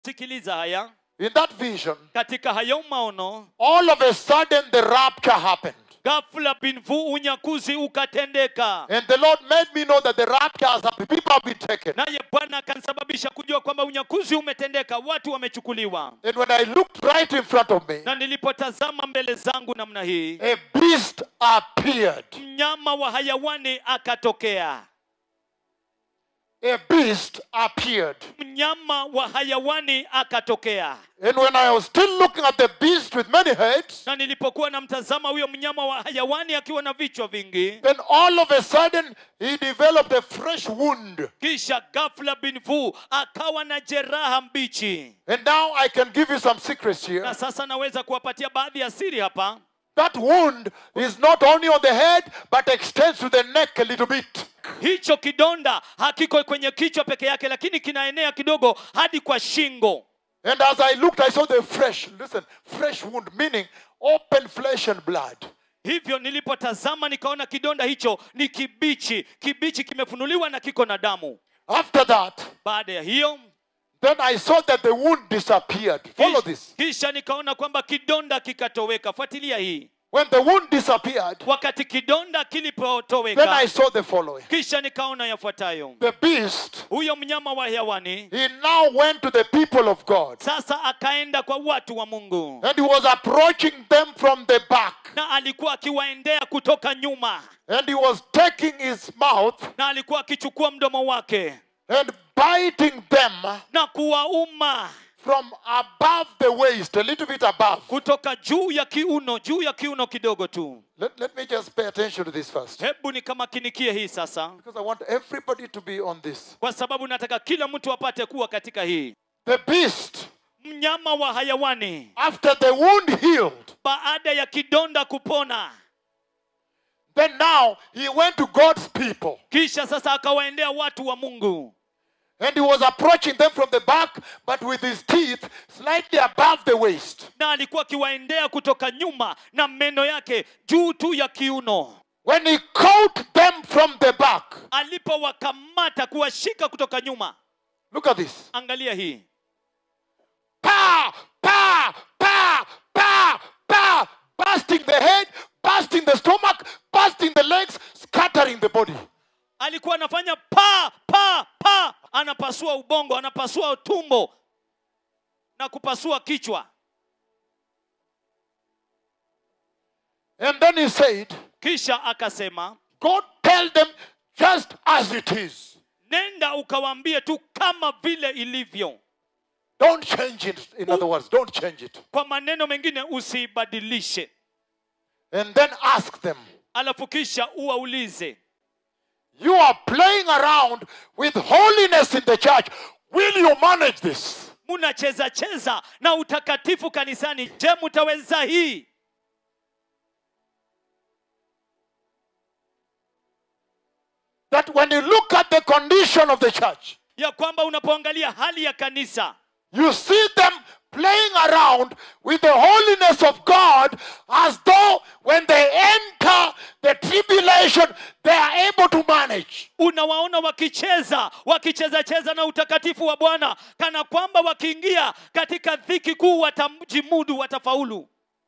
sikiliza haya In that vision, katika hayo maono all of a sudden the rapture happened. ghafla binvu unyakuzi ukatendeka And the Lord made me know that the rapture has happened. People have been taken. naye bwana akanisababisha kujua kwamba unyakuzi umetendeka watu wamechukuliwa And when I looked right in front of me, na nilipotazama mbele zangu namna hii a beast appeared. mnyama wa hayawani akatokea A beast appeared. mnyama wa hayawani akatokea And when I was still looking at the beast with many heads, na nilipokuwa namtazama huyo mnyama wa hayawani akiwa na vichwa vingi then all of a sudden he developed a fresh wound. kisha ghafla binvu akawa na jeraha mbichi And now I can give you some secrets here. na sasa naweza kuwapatia baadhi ya siri hapa That wound is not only on the head, but extends to the neck a little bit. hicho kidonda hakiko kwenye kichwa peke yake lakini kinaenea kidogo hadi kwa shingo And as I looked, I saw the fresh, listen, fresh wound, meaning open flesh and blood. hivyo nilipotazama nikaona kidonda hicho ni kibichi kibichi kimefunuliwa na kiko na damu After that, baada ya hiyo then I saw that the wound disappeared. Follow this. kisha nikaona kwamba kidonda kikatoweka fuatilia hii When the wound disappeared, wakati kidonda then I kilipotoweka saw the following. kisha nikaona yafuatayo The beast, huyo mnyama wa hewani he now went to the people of God. sasa akaenda kwa watu wa mungu And he was approaching them from the back. na alikuwa akiwaendea kutoka nyuma And he was taking his mouth na alikuwa akichukua mdomo wake and biting them na kuwauma from above the waist, a little bit above. kutoka juu ya kiuno juu ya kiuno kidogo tu Let, let me just pay attention to this first. hebu nikamakinikie hii sasa Because I want everybody to be on this. kwa sababu nataka kila mtu apate kuwa katika hii The beast, mnyama wa hayawani after the wound healed, baada ya kidonda kupona then now he went to God's people. kisha sasa akawaendea watu wa mungu And he was approaching them from the back, but with his teeth slightly above the waist. na alikuwa akiwaendea kutoka nyuma na meno yake juu tu ya kiuno When he caught them from the back, alipowakamata kuwashika kutoka nyuma look at this. angalia hii Pa, pa, pa, pa, pa, busting the head, busting the stomach, busting the legs, scattering the body. alikuwa anafanya pa pa pa anapasua ubongo anapasua tumbo na kupasua kichwa And then he said, kisha akasema Go tell them just as it is. nenda ukawaambie tu kama vile ilivyo Don't change it. In other words, don't change it. kwa maneno mengine usiibadilishe And then ask them, alafu kisha uwaulize You are playing around with holiness in the church. Will you manage this? munacheza cheza na utakatifu kanisani je mutaweza hii That when you look at the condition of the church, ya kwamba unapoangalia hali ya kanisa you see them playing around with the holiness of God as though when they enter the tribulation, they are able to manage. unawaona wakicheza wakicheza cheza na utakatifu wa bwana kana kwamba wakiingia katika dhiki kuu watajimudu watafaulu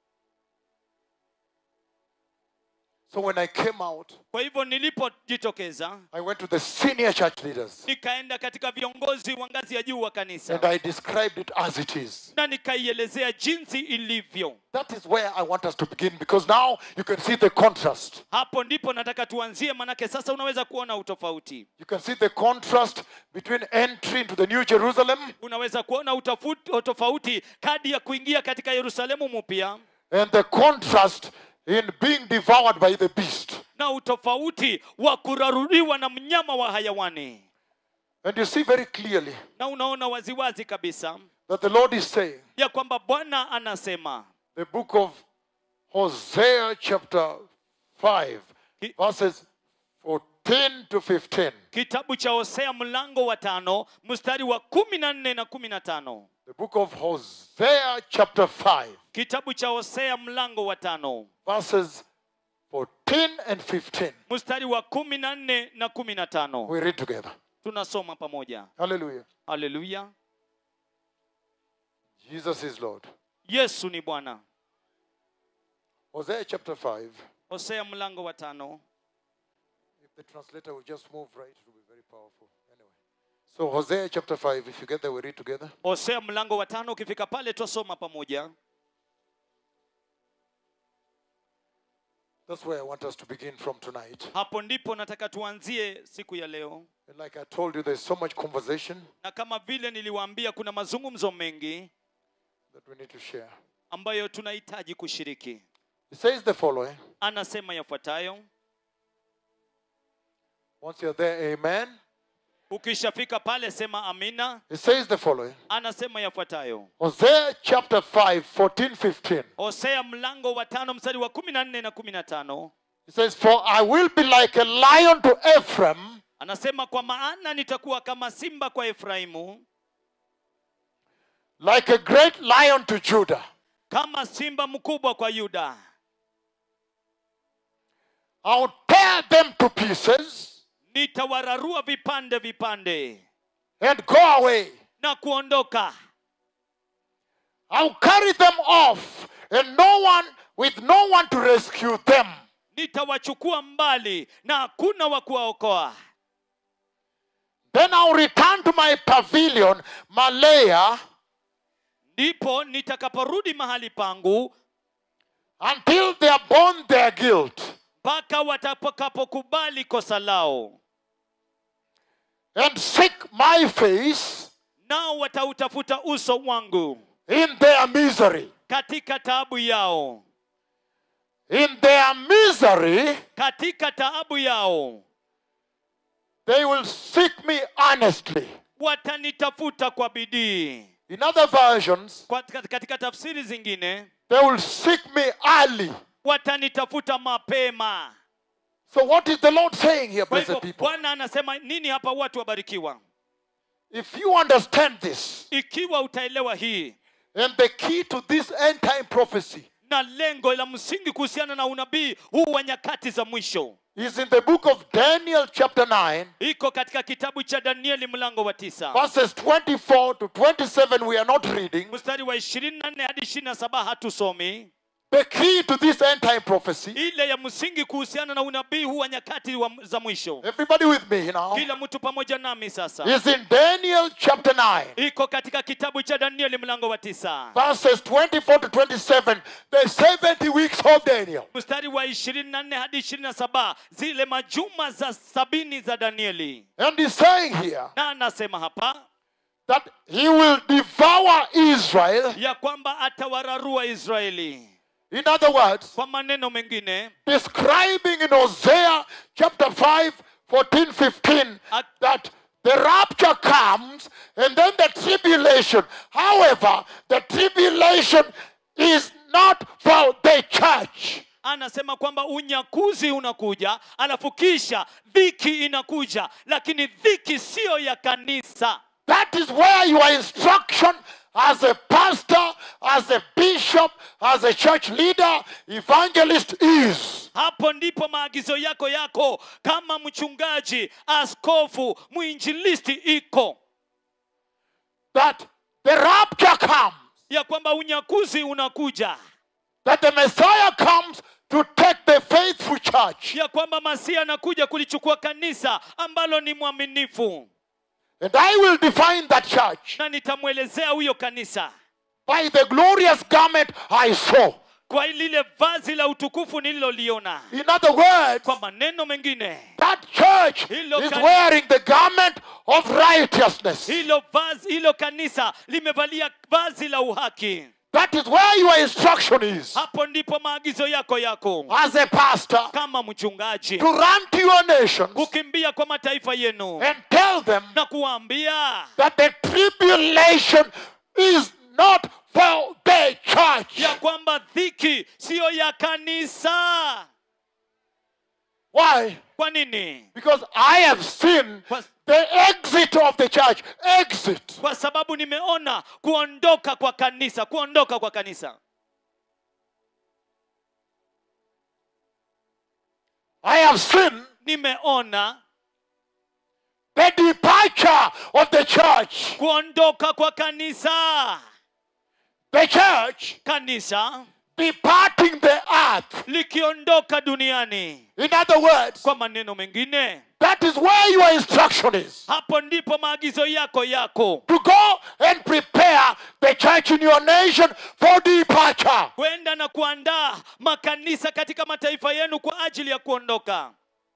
So when I came out, kwa hivyo nilipojitokeza I went to the senior church leaders nikaenda katika viongozi wa ngazi ya juu wa and kanisa I described it as it is. na nikaielezea jinsi ilivyo That is where I want us to begin because now you can see the contrast. hapo ndipo nataka tuanzie manake sasa unaweza kuona utofauti You can see the contrast between entry into the New Jerusalem unaweza kuona utofuti- utofauti kadi ya kuingia katika yerusalemu mpya and the contrast in being devoured by the beast. na utofauti wa kuraruliwa na mnyama wa hayawani And you see very clearly na unaona waziwazi kabisa that the Lord is saying, ya kwamba bwana anasema the book of Hosea, chapter 5, Ki- verses 14 to 15. kitabu cha hosea mlango wa tano mstari wa kumi na nne na kumi na tano The book of Hosea, chapter 5, kitabu cha hosea mlango wa tano verses 14 and 15. mstari wa kumi na nne na kumi na tano We read together. tunasoma pamoja Hallelujah. haleluya Jesus is Lord. yesu ni bwana Hosea chapter 5. hosea mlango wa tano If the translator will just move right, it will be very powerful. Anyway. So, Hosea chapter 5, if you get there, we read together. hosea mlango wa tano ukifika pale twasoma pamoja That's where I want us to begin from tonight. hapo ndipo nataka tuanzie siku ya leo And like I told you, there's so much conversation na kama vile niliwaambia kuna mazungumzo mengi that we need to share. ambayo tunahitaji kushiriki It says the following. anasema yafuatayo Once you're there, amen. ukishafika pale sema amina It says the following. anasema yafuatayo Hosea chapter 5, 14, 15. hosea mlango wa tano mstari wa kumi na nne na kumi na tano It says, For I will be like a lion to Ephraim, anasema kwa maana nitakuwa kama simba kwa efraimu like a great lion to Judah. kama simba mkubwa kwa yuda I'll tear them to pieces nitawararua vipande vipande and go away. na kuondoka I'll carry them off, and no one, with no one to rescue them. nitawachukua mbali na hakuna wa kuwaokoa Then I'll return to my pavilion, Malaya, ndipo nitakaporudi mahali pangu until they are borne their guilt. mpaka watakapokubali kosa lao and seek my face nao watautafuta uso wangu in their misery. katika taabu yao In their misery, katika taabu yao they will seek me honestly. watanitafuta kwa bidii In other versions, Kwa- katika tafsiri zingine they will seek me early. watanitafuta mapema So, what is the Lord saying here, kwa blessed hivyo people? bwana anasema nini hapa watu wabarikiwa If you understand this, ikiwa utaelewa hii and the key to this end time prophecy na lengo la msingi kuhusiana na unabii huu wa nyakati za mwisho is in the book of Daniel, chapter 9, iko katika kitabu cha danieli mlango wa tisa verses 24 to 27. We are not reading. mstari wa ishirini na nne hadi ishirini na saba hatusomi The key to this end time prophecy. ile ya msingi kuhusiana na unabii huu wa nyakati wa, za mwisho Everybody with me now. kila mtu pamoja nami sasa Is in Daniel, chapter 9. iko katika kitabu cha danieli mlango wa tisa verses 24 to 27, the 70 weeks of Daniel. mstari wa ishirini na nne hadi ishirini na saba zile majuma za sabini za danieli And he's saying here na anasema hapa that he will devour Israel. ya kwamba atawararua israeli In other words, kwa maneno mengine describing in Hosea chapter 5, 14, 15, At- that the rapture comes and then the tribulation. However, the tribulation is not for the church. anasema kwamba unyakuzi unakuja alafu kisha dhiki inakuja lakini dhiki siyo ya kanisa That is where your instruction as a pastor, as a bishop, as a church leader, evangelist is. hapo ndipo maagizo yako yako kama mchungaji askofu mwinjilisti iko That the rapture comes, ya kwamba unyakuzi unakuja that the Messiah comes to take the faithful church. ya kwamba masia anakuja kulichukua kanisa ambalo ni mwaminifu And I will define that church na nitamwelezea huyo kanisa by the glorious garment I saw. kwa lile vazi la utukufu nililoliona In other words, kwa maneno mengine that church Hilo is kan- wearing the garment of righteousness. hilo vazi hilo kanisa limevalia vazi la uhaki That is where your instruction is hapo ndipo maagizo yako yako as a pastor kama mchungaji to run to your nations kukimbia kwa mataifa yenu and tell them na kuwaambia that the tribulation is not for the church. ya kwamba dhiki siyo ya kanisa Why? kwa nini Because I have seen kwa, the exit of the church. Exit. kwa sababu nimeona kuondoka kwa kanisa kuondoka kwa kanisa I have seen nimeona the departure of the church. kuondoka kwa kanisa the church kanisa departing the earth. likiondoka duniani In other words, kwa maneno mengine that is where your instruction is. hapo ndipo maagizo yako yako To go and prepare the church in your nation for departure. kwenda na kuandaa makanisa katika mataifa yenu kwa ajili ya kuondoka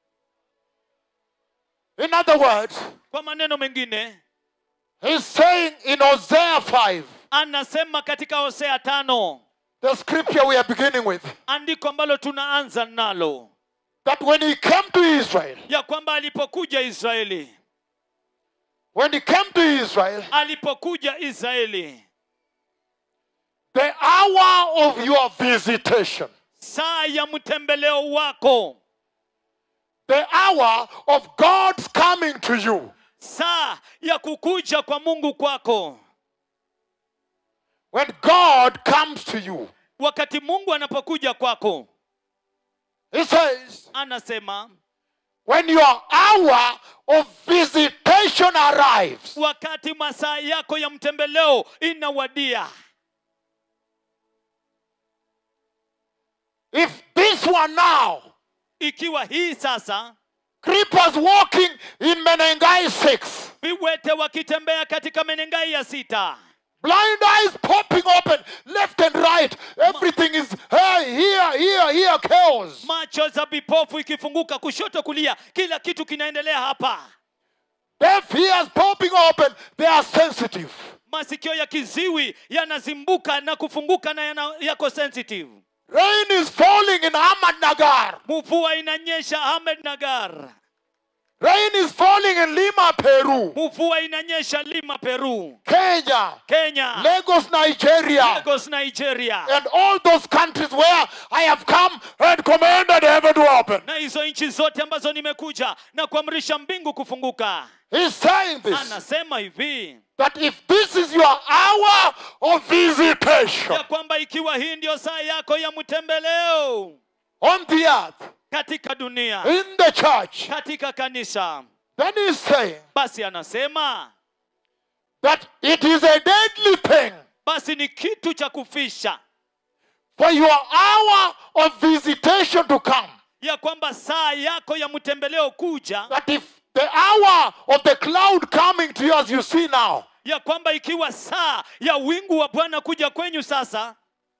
In other words, kwa maneno mengine he's saying in Hosea 5, anasema katika hosea tano the scripture we are beginning with, andiko ambalo tunaanza nalo that when he came to Israel, ya kwamba alipokuja israeli when he came to Israel, alipokuja israeli the hour of your visitation, saa ya mtembeleo wako the hour of God's coming to you, saa ya kukuja kwa mungu kwako when God comes to you, wakati mungu anapokuja kwako he says, anasema when your hour of visitation arrives, wakati masaa yako ya mtembeleo inawadia if this one now, ikiwa hii sasa creepers walking in Menengai 6, viwete wakitembea katika menengai ya sita blind eyes popping open left and right, everything is hey, here, here, here, chaos. macho za vipofu ikifunguka kushoto kulia kila kitu kinaendelea hapa Deaf ears popping open, they are sensitive. masikio ya kiziwi yanazimbuka na kufunguka na yana, yako sensitive Rain is falling in Ahmad Nagar. mvua inanyesha ahmed nagar Rain is falling in Lima, Peru, mvua inanyesha lima peru Kenya, kenya Lagos, Nigeria, lagos nigeria and all those countries where I have come and commanded heaven to open. na hizo nchi zote ambazo nimekuja na kuamrisha mbingu kufunguka He's saying this anasema hivi that if this is your hour of visitation ya kwamba ikiwa hii ndio saa yako ya mtembeleo on the earth, katika dunia in the church, katika kanisa then he's saying basi anasema that it is a deadly thing basi ni kitu cha kufisha for your hour of visitation to come. ya kwamba saa yako ya mtembeleo kuja That if the hour of the cloud coming to you as you see now, ya kwamba ikiwa saa ya wingu wa bwana kuja kwenyu sasa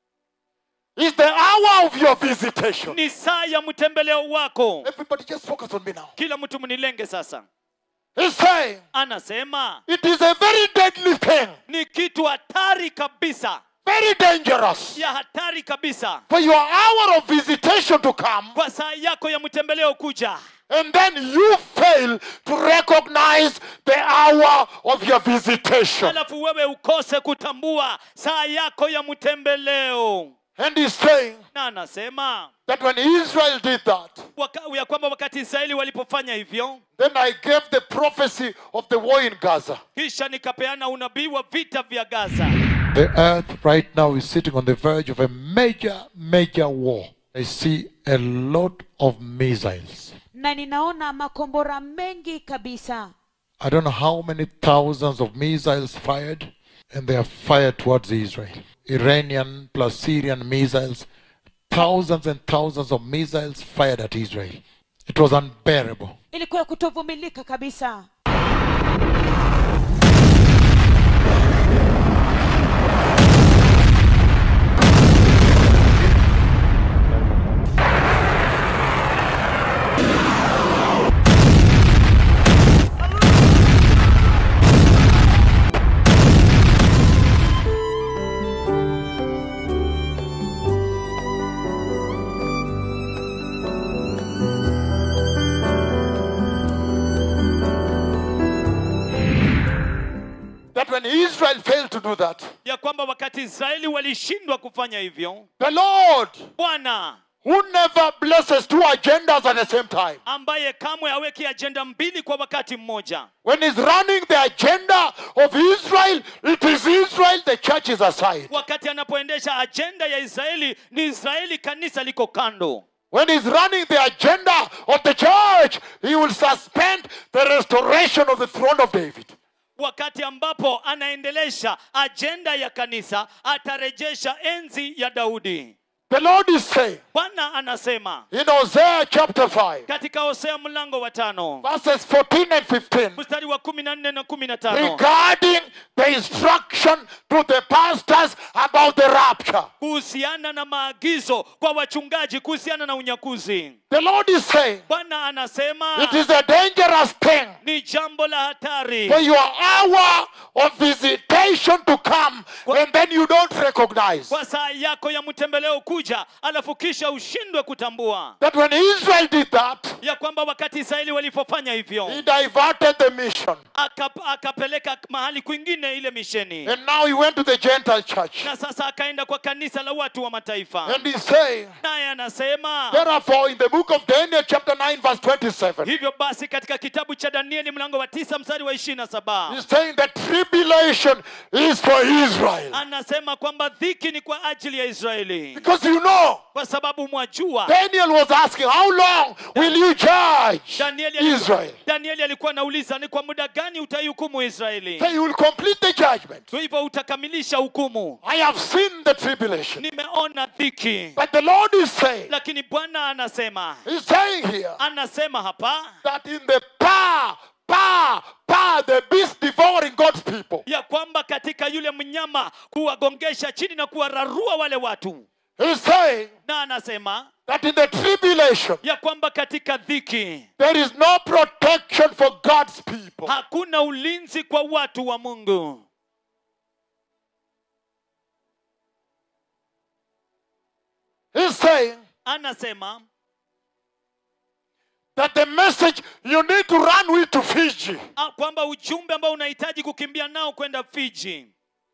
is the hour of your visitation. ni saa ya mtembeleo wako Everybody just focus on me now. kila mtu mnilenge sasa He's saying anasema it is a very deadly thing, ni kitu hatari kabisa very dangerous ya hatari kabisa for your hour of visitation to come, kwa saa yako ya mtembeleo kuja and then you fail to recognize the hour of your visitation. alafu wewe ukose kutambua saa yako ya mtembeleo And he's saying na anasema that when Israel did that, waka, ya kwamba wakati israeli walipofanya hivyo then I gave the prophecy of the war in Gaza. kisha nikapeana unabii wa vita vya gaza The earth right now is sitting on the verge of a major, major war. I see a lot of missiles. na ninaona makombora mengi kabisa I don't know how many thousands of missiles fired, and they are fired towards Israel. Iranian plus Syrian missiles, thousands and thousands of missiles fired at Israel. It was unbearable. ilikuwa ya kutovumilika kabisa That when Israel failed to do that, ya kwamba wakati israeli walishindwa kufanya hivyo the Lord, bwana who never blesses two agendas at the same time, ambaye kamwe haweki ajenda mbili kwa wakati mmoja when He's running the agenda of Israel, it is Israel, the church is aside. wakati anapoendesha ajenda ya israeli ni israeli kanisa liko kando When he's running the agenda of the church, he will suspend the restoration of the throne of David. wakati ambapo anaendelesha ajenda ya kanisa atarejesha enzi ya daudi The Lord is saying bwana anasema in Hosea chapter 5, katika hosea mlango wa tano verses 14 and 15, mstari wa kumi na nne na kumi na tano regarding the instruction to the pastors about the rapture. kuhusiana na maagizo kwa wachungaji kuhusiana na unyakuzi The Lord is saying bwana anasema it is a dangerous thing ni jambo la hatari for your hour of visitation to come and then you don't recognize kwa saa yako ya mtembeleo kuja alafu kisha ushindwe kutambua that when Israel did that, ya kwamba wakati israeli walipofanya hivyo he diverted the mission. aka- akapeleka mahali kwingine ile misheni And now he went to the Gentile church. na sasa akaenda kwa kanisa la watu wa mataifa And he's saying, naye anasema therefore, in the book of Daniel, chapter 9, verse 27, hivyo basi katika kitabu cha danieli mlango wa tisa mstari wa ishirini na saba he's saying that tribulation is for Israel. anasema kwamba dhiki ni kwa ajili ya israeli Because you know, kwa sababu mwajua Daniel was asking, How long will you judge danieli alikuwa, Israel? danieli alikuwa anauliza ni kwa muda gani utaihukumu israeli So you will complete the judgment. kwa hivyo utakamilisha hukumu I have seen the tribulation. nimeona dhiki But the Lord is saying, lakini bwana anasema He's saying here anasema hapa that in the power, power, power, the beast devouring God's people, ya kwamba katika yule mnyama kuwagongesha chini na kuwararua wale watu He's saying na anasema that in the tribulation, ya kwamba katika dhiki there is no protection for God's people. hakuna ulinzi kwa watu wa mungu He's saying anasema that the message you need to run with to Fiji ah, kwamba ujumbe ambao unahitaji kukimbia nao kwenda fiji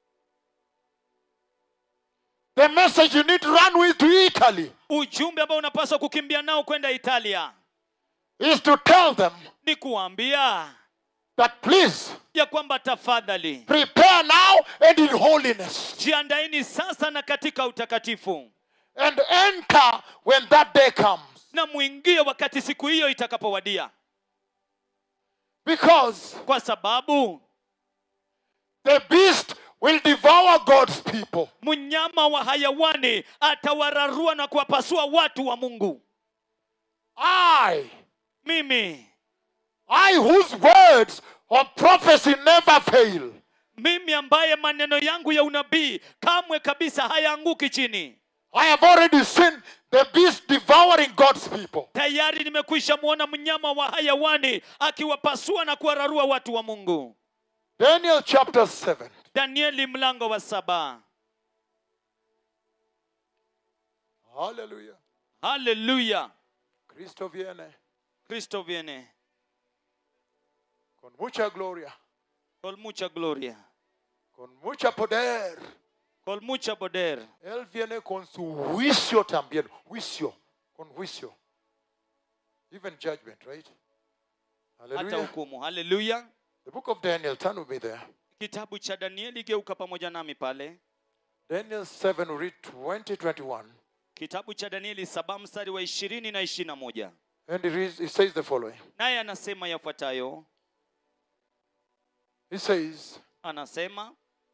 The message you need to run with to Italy ujumbe ambao unapaswa kukimbia nao kwenda italia is to tell them ni kuambia that please ya kwamba tafadhali prepare now and in holiness jiandaini sasa na katika utakatifu and enter when that day comes. na mwingie wakati siku hiyo itakapowadia Because kwa sababu the beast will devour God's people. mnyama wa hayawani atawararua na kuwapasua watu wa mungu I, mimi I whose words of prophecy never fail, mimi ambaye maneno yangu ya unabii kamwe kabisa hayaanguki chini I have already seen the beast devouring God's people. tayari nimekwisha mwona mnyama wa hayawani akiwapasua na kuwararua watu wa mungu Daniel chapter 7. danieli mlango wa saba Hallelujah. haleluya Cristo viene kristo viene con mucha gloria, con mucha gloria con mucha poder. con mucha poder Él viene con su juicio también. Juicio. Con juicio. Even judgment, right? hata Hallelujah. hukumu haleluya The book of Daniel, turn with me there. kitabu cha danieli geuka pamoja nami pale Daniel 7, we read 20, 21. kitabu cha danieli saba mstari wa ishirini na ishirini na moja And it, reads, it says the following. naye anasema yafuatayo It says, anasema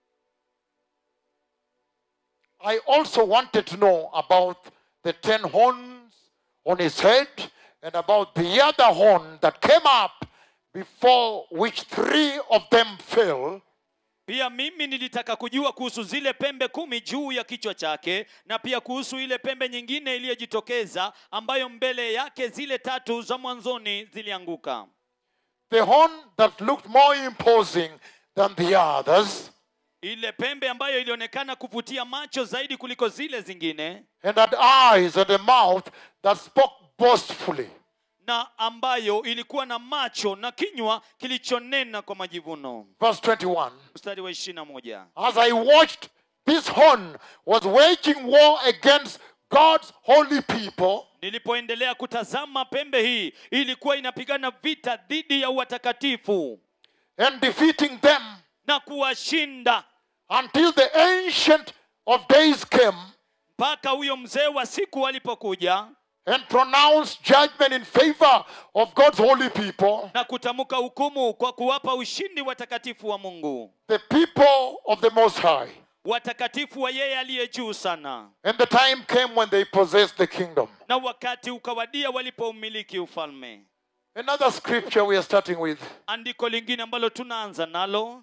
I also wanted to know about the ten horns on his head and about the other horn that came up before which three of them fell. pia mimi nilitaka kujua kuhusu zile pembe kumi juu ya kichwa chake na pia kuhusu ile pembe nyingine iliyojitokeza ambayo mbele yake zile tatu za mwanzoni zilianguka The horn that looked more imposing than the others ile pembe ambayo ilionekana kuvutia macho zaidi kuliko zile zingine and had eyes and a mouth that spoke boastfully. na ambayo ilikuwa na macho na kinywa kilichonena kwa majivuno Verse 21. mstari wa ishirina moja As I watched, this horn was waging war against God's holy people nilipoendelea kutazama pembe hii ilikuwa inapigana vita dhidi ya watakatifu and defeating them na kuwashinda until the ancient of days came mpaka huyo mzee wa siku alipokuja and pronounce judgment in favor of God's holy people, na kutamka hukumu kwa kuwapa ushindi watakatifu wa mungu the people of the Most High. watakatifu wa yeye aliye juu sana And the time came when they possessed the kingdom. na wakati ukawadia walipoumiliki ufalme Another scripture we are starting with andiko lingine ambalo tunaanza nalo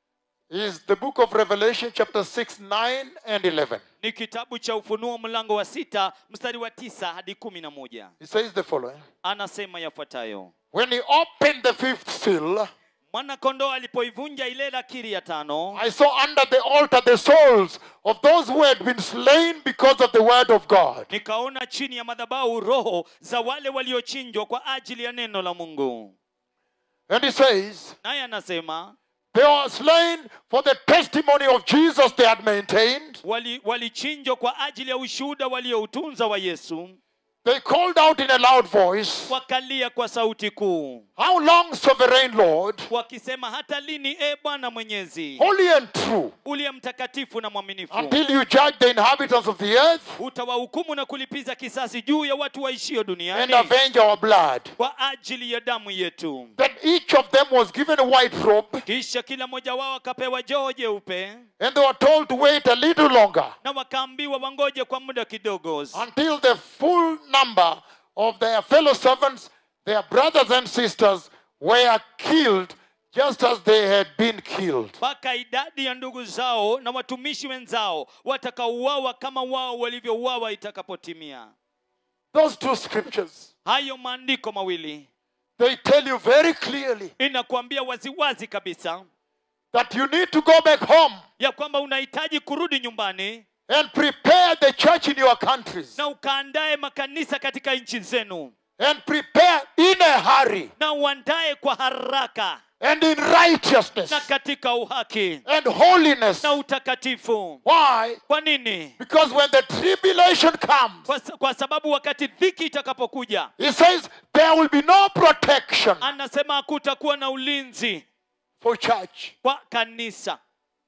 is the book of Revelation, chapter 6, 9, and 11. ni kitabu cha ufunuo mlango wa sita mstari wa tisa hadi kumi na moja It says the following anasema yafuatayo When he opened the fifth seal, mwanakondoo alipoivunja ile lakiri ya tano I saw under the altar the souls of those who had been slain because of the word of God. nikaona chini ya madhabahu roho za wale waliochinjwa kwa ajili ya neno la mungu And he says, naye anasema They were slain for the testimony of Jesus they had maintained. wali- walichinjwa kwa ajili ya ushuhuda walioutunza wa yesu They called out in a loud voice, wakalia kwa sauti kuu How long, sovereign Lord, wakisema hata lini e bwana mwenyezi holy and true, uliye mtakatifu na mwaminifu until you judge the inhabitants of the earth utawahukumu na kulipiza kisasi juu ya watu waishio and duniani avenge our blood? kwa ajili ya damu yetu Then each of them was given a white robe, kisha kila mmoja wao akapewa joho jeupe and they were told to wait a little longer na wakaambiwa wangoje kwa muda kidogo until the full number of their fellow servants, their brothers and sisters, were killed just as they had been killed. mpaka idadi ya ndugu zao na watumishi wenzao watakaouawa kama wao walivyouawa itakapotimia Those two scriptures, hayo maandiko mawili they tell you very clearly inakuambia waziwazi kabisa that you need to go back home ya kwamba unahitaji kurudi nyumbani and prepare the church in your countries na ukaandae makanisa katika nchi zenu and prepare in a hurry na uandae kwa haraka and in righteousness na katika uhaki and holiness. na utakatifu Why? kwa nini Because when the tribulation comes, kwa, sa- kwa sababu wakati dhiki itakapokuja he says there will be no protection anasema hakutakuwa na ulinzi for church. kwa kanisa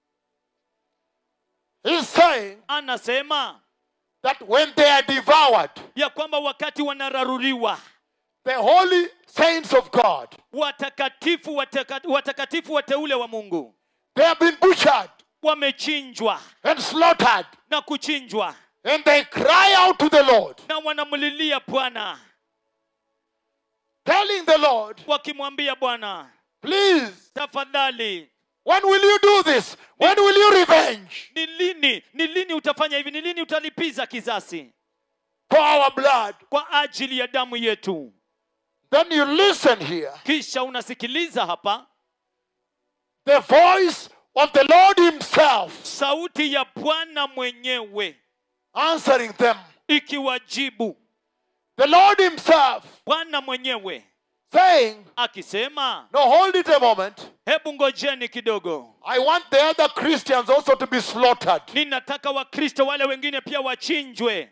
He's saying anasema that when they are devoured, ya kwamba wakati wanararuriwa the holy saints of God, watakatifu wataka, watakatifu wateule wa mungu they have been butchered wamechinjwa and slaughtered, na kuchinjwa and they cry out to the Lord, na wanamlilia bwana telling the Lord, wakimwambia bwana Please, tafadhali when will you do this? When will you revenge ni lini ni lini utafanya hivi ni lini utalipiza kisasi for our blood? kwa ajili ya damu yetu Then you listen here. kisha unasikiliza hapa The voice of the Lord Himself sauti ya bwana mwenyewe answering them. ikiwajibu The Lord Himself bwana mwenyewe saying, akisema No, hold it a moment. hebu ngojeni kidogo I want the other Christians also to be slaughtered. ninataka wakristo wale wengine pia wachinjwe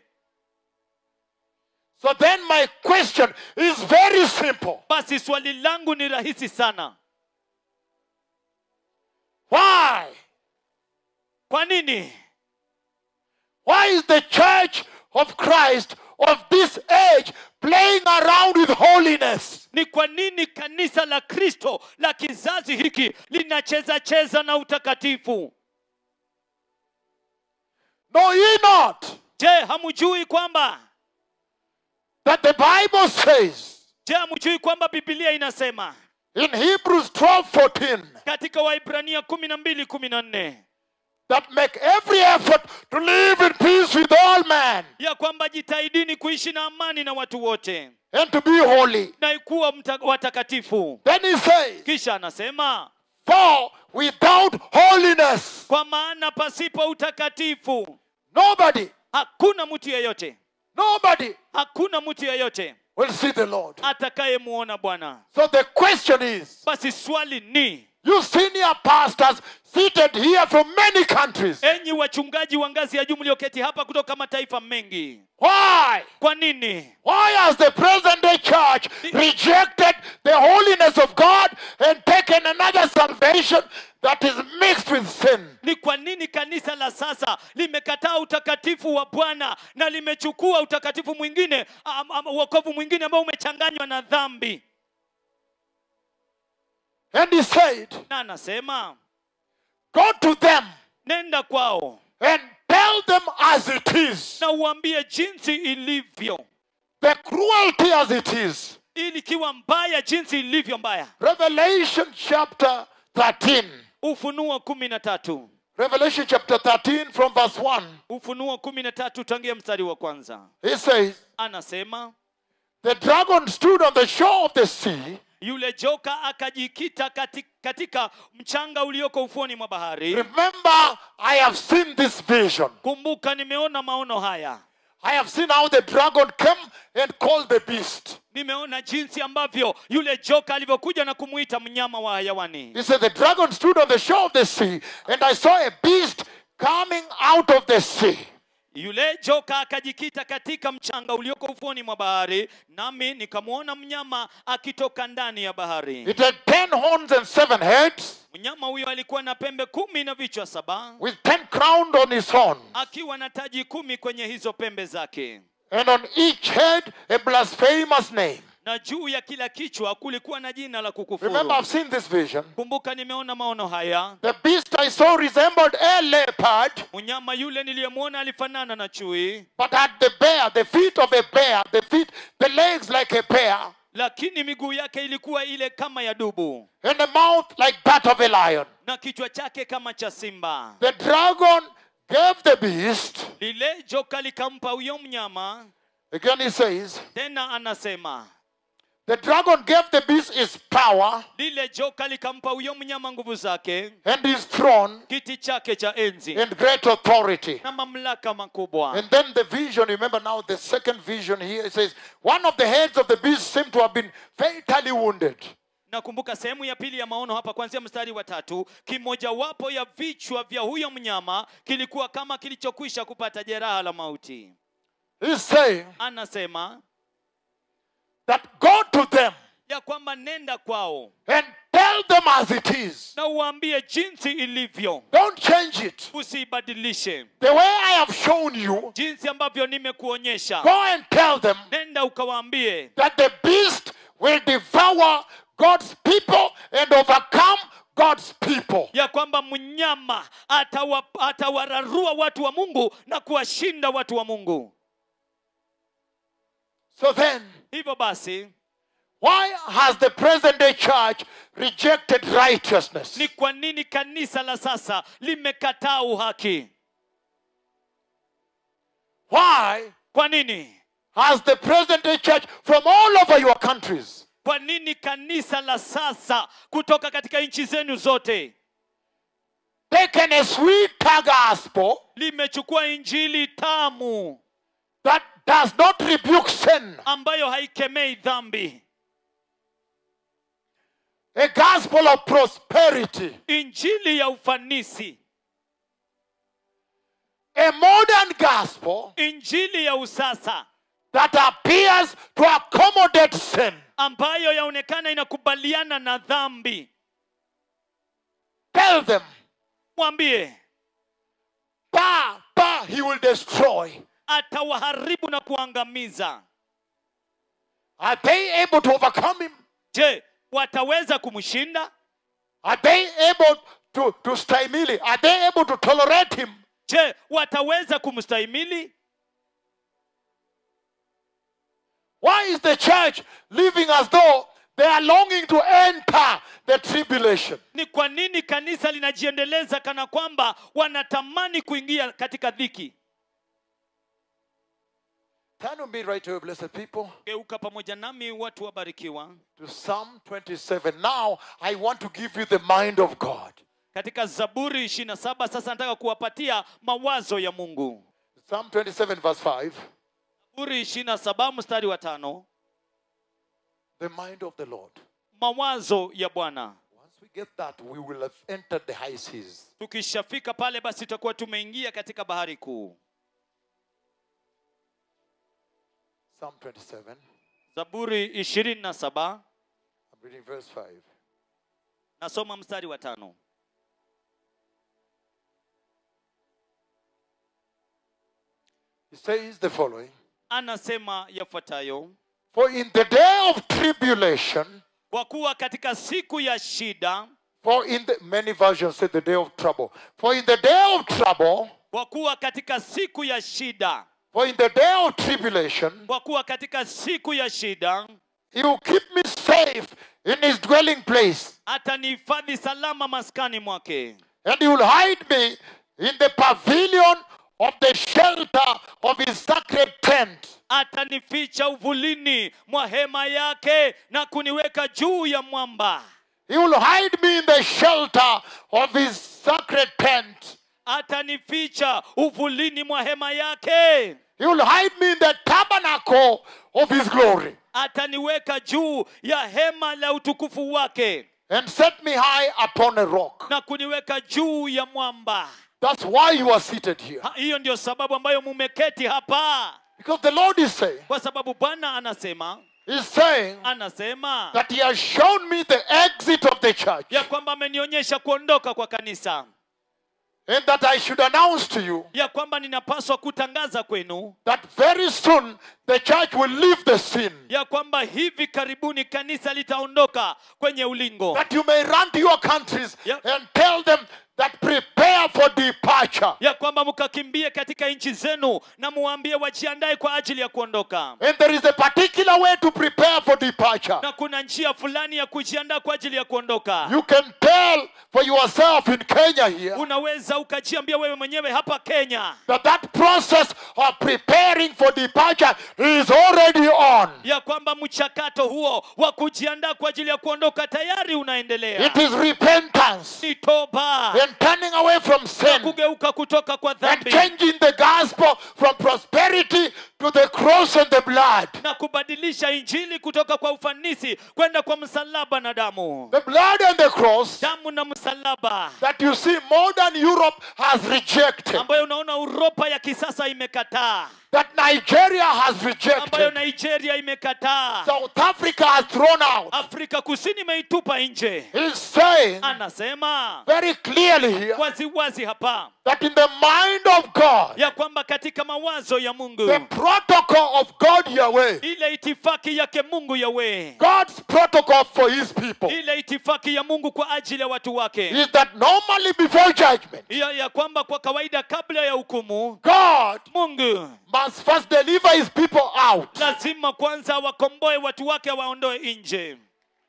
So then my question is very simple. basi swali langu ni rahisi sana Why? kwa nini Why is the church of Christ of this age playing around with holiness? ni kwa nini kanisa la kristo la kizazi hiki linacheza cheza na utakatifu Know ye not je hamjui kwamba that the Bible says je hamjui kwamba bibilia inasema in Hebrews 12 14 katika waibrania kumi na mbili kumi na nne that make every effort to live in peace with all men ya kwamba jitahidini kuishi na amani na watu wote and to be holy. na kuwa mta- watakatifu Then he says, kisha anasema For without holiness, kwa maana pasipo utakatifu nobody, hakuna mtu yeyote nobody hakuna mtu yeyote will see the Lord. atakayemuona bwana So the question is basi swali ni You senior pastors seated here from many countries. enyi wachungaji wa ngazi ya juu mlioketi hapa kutoka mataifa mengi Why? kwa nini Why has the present day church rejected the holiness of God and taken another salvation that is mixed with sin? ni kwa nini kanisa la sasa limekataa utakatifu wa bwana na limechukua utakatifu mwingine am- am- uokovu mwingine ambao umechanganywa na dhambi And he said, na anasema Go to them nenda kwao and tell them as it is, na uambie jinsi ilivyo the cruelty as it is. ili ikiwa mbaya jinsi ilivyo mbaya Revelation chapter 13. ufunuo kumi na tatu Revelation chapter 13 from verse 1. ufunuo kumi na tatu tangia mstari wa kwanza He says, anasema The dragon stood on the shore of the sea. yule joka akajikita kati, katika mchanga ulioko ufuoni mwa bahari Remember, I have seen this vision. kumbuka nimeona maono haya I have seen how the dragon came and called the beast. nimeona jinsi ambavyo yule joka alivyokuja na kumuita mnyama wa hayawani He said, The dragon stood on the shore of the sea, and I saw a beast coming out of the sea. yule joka akajikita katika mchanga ulioko ufuoni mwa bahari nami nikamwona mnyama akitoka ndani ya bahari It had ten horns and seven heads, mnyama huyo alikuwa na pembe kumi na vichwa saba with ten crowns on his horn, akiwa na taji kumi kwenye hizo pembe zake and on each head a blasphemous name. na juu ya kila kichwa kulikuwa na jina la kukufuru Remember, I've seen this vision. kumbuka nimeona maono haya The beast I saw resembled a leopard, mnyama yule niliyemwona alifanana na chui but had the bear, the feet of a bear, the feet, the legs like a bear, lakini miguu yake ilikuwa ile kama ya dubu and a mouth like that of a lion. na kichwa chake kama cha simba The dragon gave the beast, lile joka likampa huyo mnyama again he says, tena anasema the dragon gave the beast his power lile joka likampa huyo mnyama nguvu zake and his throne kiti chake cha enzi and great authority. na mamlaka makubwa And then the vision, remember now the second vision here, it says, one of the heads of the beast seemed to have been fatally wounded. nakumbuka sehemu ya pili ya maono hapa kuanzia mstari wa tatu kimojawapo ya vichwa vya huyo mnyama kilikuwa kama kilichokwisha kupata jeraha la mauti He's saying anasema that go to them ya kwamba nenda kwao and tell them as it is. na uambie jinsi ilivyo Don't change it. usiibadilishe The way I have shown you, jinsi ambavyo nimekuonyesha go and tell them nenda ukawaambie that the beast will devour God's people and overcome God's people. ya kwamba mnyama atawa, atawararua watu wa mungu na kuwashinda watu wa mungu So then, hivyo basi why has the present day church rejected righteousness? ni kwa nini kanisa la sasa limekataa uhaki Why kwa nini has the present day church from all over your countries kwa nini kanisa la sasa kutoka katika nchi zenu zote taken a sweeter gospel limechukua injili tamu that does not rebuke sin, ambayo haikemei dhambi a gospel of prosperity, injili ya ufanisi a modern gospel injili ya usasa that appears to accommodate sin? ambayo yaonekana inakubaliana na dhambi Tell them, mwambie bah, bah, he will destroy. atawaharibu na kuangamiza Are they able to overcome him? je wataweza kumshinda Are they able to, to stymili? Are they able to tolerate him? je wataweza kumstahimili Why is the church living as though they are longing to enter the tribulation? ni kwa nini kanisa linajiendeleza kana kwamba wanatamani kuingia katika dhiki Turn with me right away, blessed people, geuka pamoja nami watu wabarikiwa to Psalm 27. Now, I want to give you the mind of God. katika zaburi 27 sasa nataka kuwapatia mawazo ya mungu Psalm 27, verse 5. zaburi 27 mstari wa tano The mind of the Lord. mawazo ya bwana Once we get that, we will have entered the high seas. tukishafika pale basi tutakuwa tumeingia katika bahari kuu Psalm 27, zaburi ishirini na saba I'm reading verse 5. nasoma mstari wa tano He says the following anasema yafuatayo For in the day of tribulation, kwa kuwa katika siku ya shida for in the many versions say the day of trouble, for in the day of trouble, kwa kuwa katika siku ya shida for in the day of tribulation, kwa kuwa katika siku ya shida he will keep me safe in his dwelling place, atanihifadhi salama maskani mwake and he will hide me in the pavilion of the shelter of his sacred tent. atanificha uvulini mwa hema yake na kuniweka juu ya mwamba He will hide me in the shelter of his sacred tent. atanificha uvulini mwa hema yake He will hide me in the tabernacle of his glory ataniweka juu ya hema la utukufu wake and set me high upon a rock. na kuniweka juu ya mwamba That's why you are seated here. Ha- hiyo ndio sababu ambayo mumeketi hapa Because the Lord is saying, kwa sababu bwana anasema He's saying anasema that He has shown me the exit of the church ya kwamba amenionyesha kuondoka kwa kanisa and that I should announce to you ya kwamba ninapaswa kutangaza kwenu that very soon the church will leave the scene. ya kwamba hivi karibuni kanisa litaondoka kwenye ulingo That you may run to your countries Yep. and tell them that prepare for departure. ya kwamba mkakimbie katika nchi zenu na muwaambie wajiandae kwa ajili ya kuondoka And there is a particular way to prepare for departure. na kuna njia fulani ya kujiandaa kwa ajili ya kuondoka You can tell for yourself in Kenya here unaweza ukajiambia wewe mwenyewe hapa kenya that that process of preparing for departure is already on. ya kwamba mchakato huo wa kujiandaa kwa ajili ya kuondoka tayari unaendelea It is repentance ni toba and turning away from sin kugeuka kutoka kwa and dhambi changing the gospel from prosperity to the cross and the blood. na kubadilisha injili kutoka kwa ufanisi kwenda kwa msalaba na damu The blood and the cross damu na msalaba that you see modern Europe has rejected, ambayo unaona uropa ya kisasa imekataa that Nigeria has ambayo rejected, nigeria imekataa South Africa has thrown out. afrika kusini imeitupa nje He's saying anasema very clearly here waziwazi hapa that in the mind of God, ya kwamba katika mawazo ya mungu the protocol of God Yahweh, ile itifaki yake mungu yawe God's protocol for his people, ile itifaki ya mungu kwa ajili ya watu wake is that normally before judgment, ya, ya kwamba kwa kawaida kabla ya hukumu God mungu must first deliver his people out. lazima kwanza wakomboe watu wake waondoe nje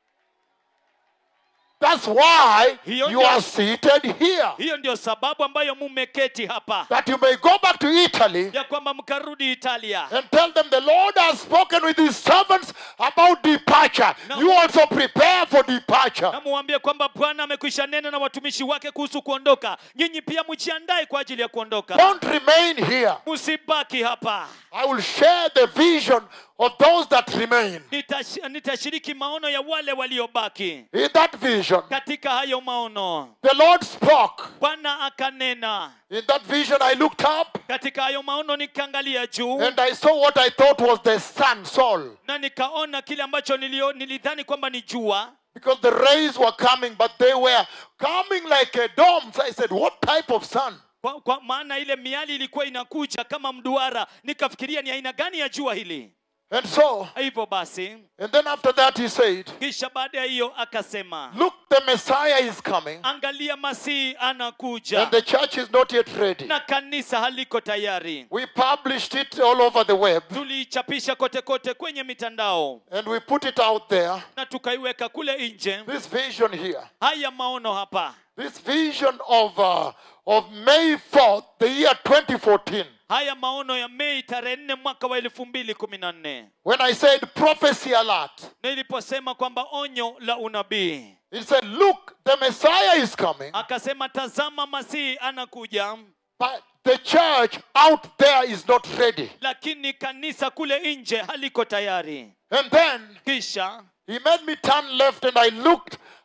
That's why Hiyo you ndio- are seated here. hiyo ndio sababu ambayo mumeketi hapa That you may go back to Italy ya kwamba mkarudi italia and tell them the Lord has spoken with his servants about departure. No. You also prepare for departure. na muambie kwamba bwana amekwisha nena na watumishi wake kuhusu kuondoka nyinyi pia mjiandae kwa ajili ya kuondoka Don't remain here. msibaki hapa I will share the vision of those that remain. Nitash, nitashiriki maono ya wale waliobaki In that vision, katika hayo maono the Lord spoke. bwana akanena In that vision, I looked up katika hayo maono nikaangalia juu and I saw what I thought was the sun, Sol. na nikaona kile ambacho nilio, nilidhani kwamba ni jua Because the rays were coming, but they were coming like a dome. So I said, What type of sun? kwa, kwa maana ile miali ilikuwa inakuja kama mduara nikafikiria ni aina gani ya jua hili And so, hivyo basi and then after that, he said, kisha baada ya hiyo akasema Look, the Messiah is coming, angalia masihi anakuja and the church is not yet ready. na kanisa haliko tayari We published it all over the web, tuliichapisha kote kote kwenye mitandao and we put it out there. na tukaiweka kule nje This vision here, haya maono hapa this vision of, uh, of May 4th, the year 2014. haya maono ya mei tarehe nne mwaka wa elfu mbili kumi na nne When I said prophecy alert, niliposema kwamba onyo la unabii it said, Look, the Messiah is coming, akasema tazama masihi anakuja but the church out there is not ready. lakini kanisa kule nje haliko tayari And then kisha he made me turn left, and I looked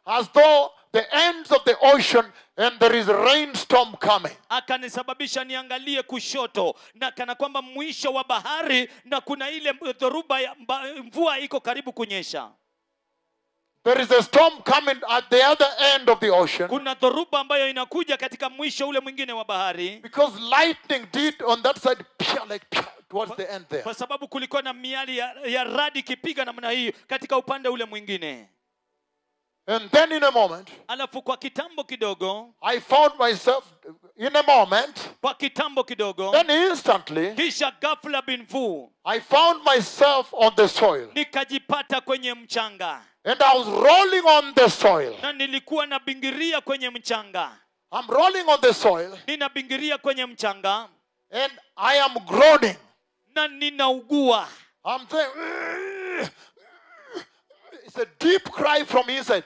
as though the ends of the ocean and there is a rainstorm coming. akanisababisha niangalie kushoto na kana kwamba mwisho wa bahari na kuna ile dhoruba ya mba- mvua iko karibu kunyesha There is a storm coming at the other end of the ocean kuna dhoruba ambayo inakuja katika mwisho ule mwingine wa bahari because lightning did on that side pia, like pia, towards the end there. kwa sababu kulikuwa na miali ya, ya radi ikipiga namna hii katika upande ule mwingine And then in a moment, alafu kwa kitambo kidogo I found myself in a moment, kwa kitambo kidogo then instantly, kisha ghafla binvu I found myself on the soil. nikajipata kwenye mchanga And I was rolling on the soil. na nilikuwa nabingiria kwenye mchanga I'm rolling on the soil ninabingiria kwenye mchanga and I am groaning. na ninaugua I'm saying, it's a deep cry from inside.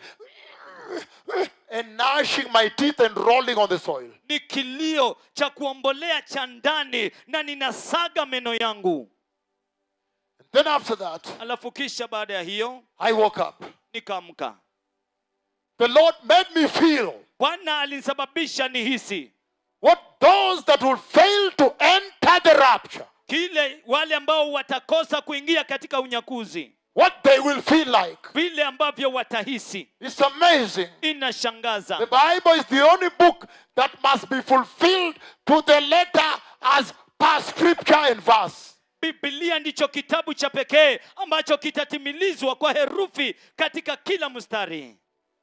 And gnashing my teeth and rolling on the soil. ni kilio cha kuombolea cha ndani na ninasaga meno yangu And then after that, alafu kisha baada ya hiyo I woke up. nikaamka The Lord made me feel bwana alinisababisha nihisi what those that will fail to enter the rapture, kile wale ambao watakosa kuingia katika unyakuzi what they will feel like. vile ambavyo watahisi It's amazing. The inashangaza Bible is the only book that must be fulfilled to the letter as per scripture and verse. biblia ndicho kitabu cha pekee ambacho kitatimilizwa kwa herufi katika kila mstari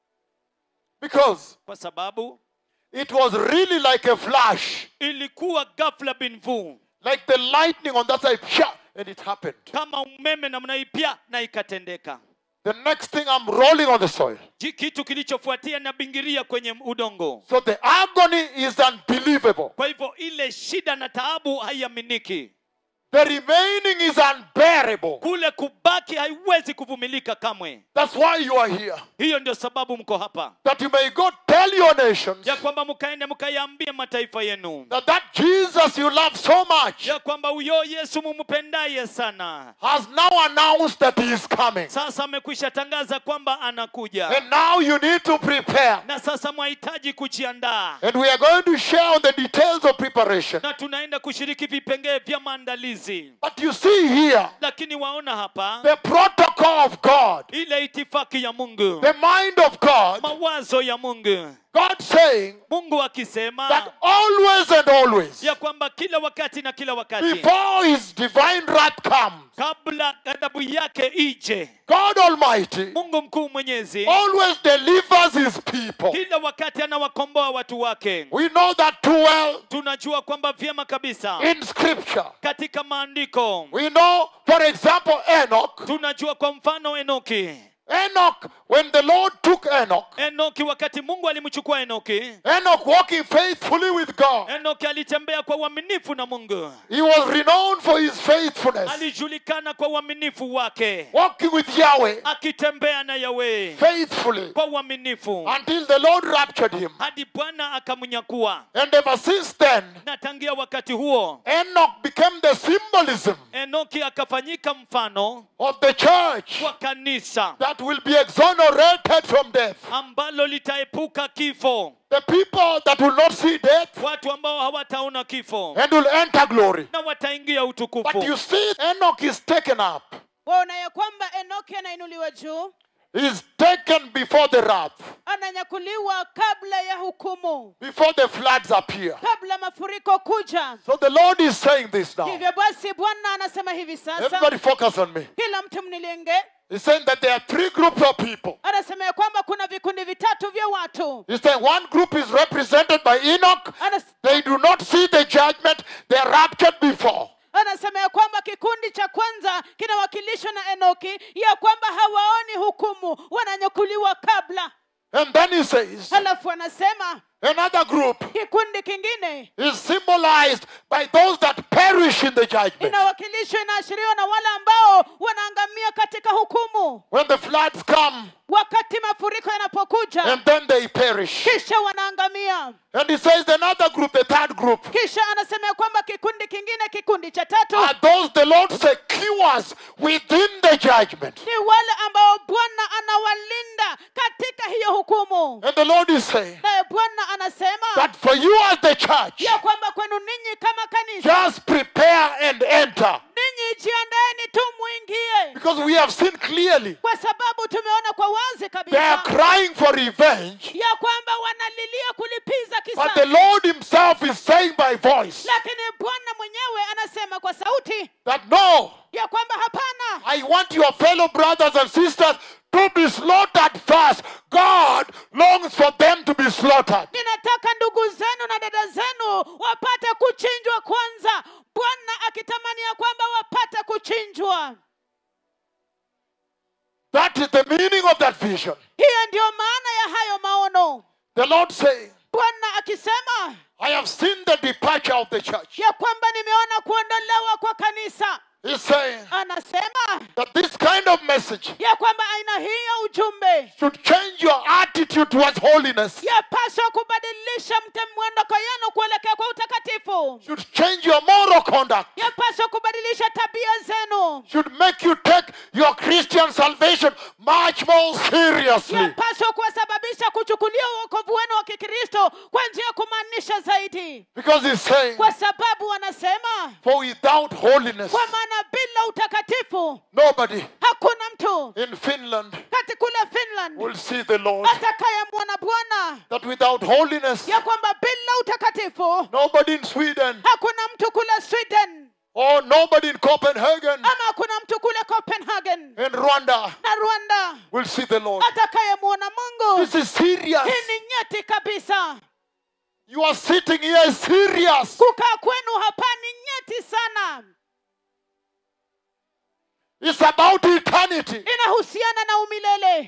Because kwa sababu it was really like a flash, ilikuwa ghafla binvu like the lightning on that side, psha, and it happened. kama umeme namna hii pia na ikatendeka The next thing I'm rolling on the soil. Ji- kitu kilichofuatia na bingiria kwenye udongo So the agony is unbelievable. kwa hivyo ile shida na taabu haiaminiki The remaining is unbearable. kule kubaki haiwezi kuvumilika kamwe That's why you are here. hiyo ndio sababu mko hapa That you may go tell your nations ya kwamba mkaende mkayaambie mataifa yenu that that Jesus you love so much ya kwamba huyo yesu mumpendaye sana has now announced that he is coming. sasa amekwisha tangaza kwamba anakuja And now you need to prepare. na sasa mwahitaji kujiandaa And we are going to share on the details of preparation. na tunaenda kushiriki vipengee vya maandalizi But you see here lakini waona hapa the protocol of God, ile itifaki ya mungu the mind of God, mawazo ya mungu God saying mungu akisema that always and always, ya kwamba kila wakati na kila wakati before his divine wrath comes, kabla ghadhabu yake ije God Almighty mungu mkuu mwenyezi always delivers his people. kila wakati anawakomboa watu wake We know that too well tunajua kwamba vyema kabisa in scripture. katika maandiko We know, for example, Enoch. tunajua kwa mfano enoki Enoch, when the Lord took Enoch, enoki wakati mungu alimchukua enoki Enoch walking faithfully with God, enoki alitembea kwa uaminifu na mungu he was renowned for his faithfulness, alijulikana kwa uaminifu wake walking with Yahweh akitembea na yawe faithfully kwa uaminifu until the Lord raptured him. hadi bwana akamnyakua And ever since then, na tangia wakati huo Enoch became the symbolism enoki akafanyika mfano of the church wa kanisa that will be exonerated from death. ambalo litaepuka kifo The people that will not see death watu ambao hawataona kifo and will enter glory. na wataingia But utukufu you see, Enoch is taken up. waona ya kwamba enoki anainuliwa juu He's taken before the wrath, ananyakuliwa kabla ya hukumu before the floods appear. kabla mafuriko kuja So the Lord is saying this now. hivyo basi bwana anasema hivi sasa Everybody focus on me. kila mtu mnilenge He's saying that there are three groups of people. anasema ya kwamba kuna vikundi vitatu vya watu He's saying one group is represented by Enoch. Anas, They do not see the judgment. They are raptured before. anasema ya kwamba kikundi cha kwanza kinawakilishwa na enoki ya kwamba hawaoni hukumu wananyakuliwa kabla And then he says, halafu anasema another group kikundi kingine is symbolized by those that perish in the judgment. inawakilishwa inaashiriwa na wale ambao wanaangamia katika hukumu When the floods come, wakati mafuriko yanapokuja and then they perish. kisha wanaangamia And he says another group, the third group, kisha anasema ya kwamba kikundi kingine kikundi cha tatu are those the Lord secures within the judgment. ni wale ambao bwana anawalinda katika hiyo hukumu And the Lord is saying naye bwana anasema that for you as the church, ya kwamba kwenu ninyi kama kanisa just prepare and enter. ninyi jiandaeni tu mwingie Because we have seen clearly kwa sababu tumeona kwa wazi they are kabisa crying for revenge, ya kwamba wanalilia kulipiza but the kisasi Lord Himself is saying by voice lakini bwana mwenyewe anasema kwa sauti that no, ya kwamba hapana I want your fellow brothers and sisters to be slaughtered first. God longs for them to be slaughtered. ninataka ndugu zenu na dada zenu wapate kuchinjwa kwanza bwana akitamani ya kwamba wapate kuchinjwa That is the meaning of that vision. hiyo ndiyo maana ya hayo maono The Lord saying, bwana akisema I have seen the departure of the church. ya kwamba nimeona kuondolewa kwa kanisa He's saying anasema that this kind of message ya kwamba aina hii ya ujumbe should change your attitude towards holiness, yapaswa kubadilisha mte mwondoko yenu kuelekea kwa utakatifu should change your moral conduct, yapaswa kubadilisha tabia zenu should make you take your Christian salvation much more seriously. yapaswa kuwasababisha kuchukulia uokovu wenu wa kikristo kwa njia ya kumaanisha zaidi Because he's saying, kwa sababu wanasema for without holiness, kwa maana bila utakatifu nobody hakuna mtu in Finland kati kule finland will see the Lord. atakayemwona bwana That without holiness, ya kwamba bila utakatifu nobody in Sweden hakuna mtu kule sweden or nobody in Copenhagen ama hakuna mtu kule copenhagen and Rwanda na rwanda will see the Lord. atakayemwona mungu This is serious. hii ni nyeti kabisa You are sitting here is serious. kukaa kwenu hapa ni nyeti sana It's about eternity. inahusiana na umilele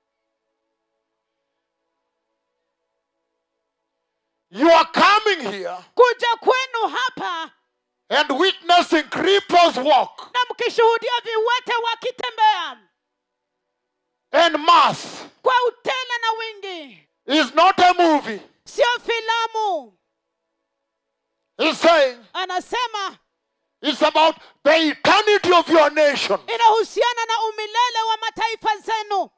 You are coming here kuja kwenu hapa and witnessing cripples walk na mkishuhudia viwete wakitembea and mass kwa utele na wingi is not a movie. sio filamu He's saying anasema it's about the eternity of your nation. inahusiana na umilele wa mataifa zenu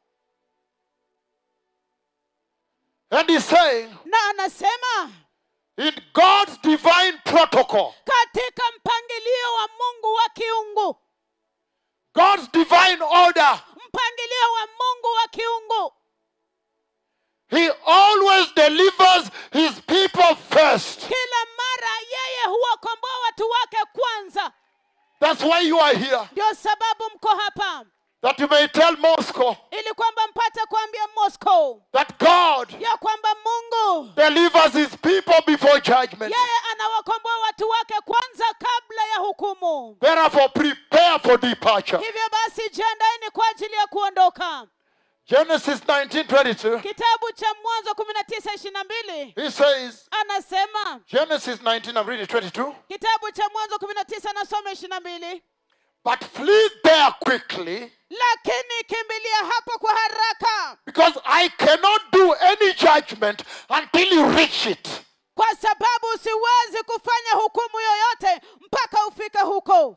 And he's saying na anasema in God's divine protocol, katika mpangilio wa mungu wa kiungu God's divine order, mpangilio wa mungu wa kiungu He always delivers His people first. kila mara yeye huwakomboa watu wake kwanza That's why you are here. ndio sababu mko hapa That you may tell Moscow ili kwamba mpate kuambia moscow that God ya kwamba mungu delivers His people before judgment. yeye anawakomboa watu wake kwanza kabla ya hukumu Therefore, prepare for departure. hivyo basi jiandaeni kwa ajili ya kuondoka Genesis 19:22. kitabu cha mwanzo kumi na tisa ishiri na mbili He says, anasema Genesis 19, I'm reading 22. kitabu cha mwanzo kumi na tisa nasoma ishiri na mbili But flee there quickly, lakini kimbilia hapo kwa haraka because I cannot do any judgment until you reach it. kwa sababu siwezi kufanya hukumu yoyote mpaka ufike huko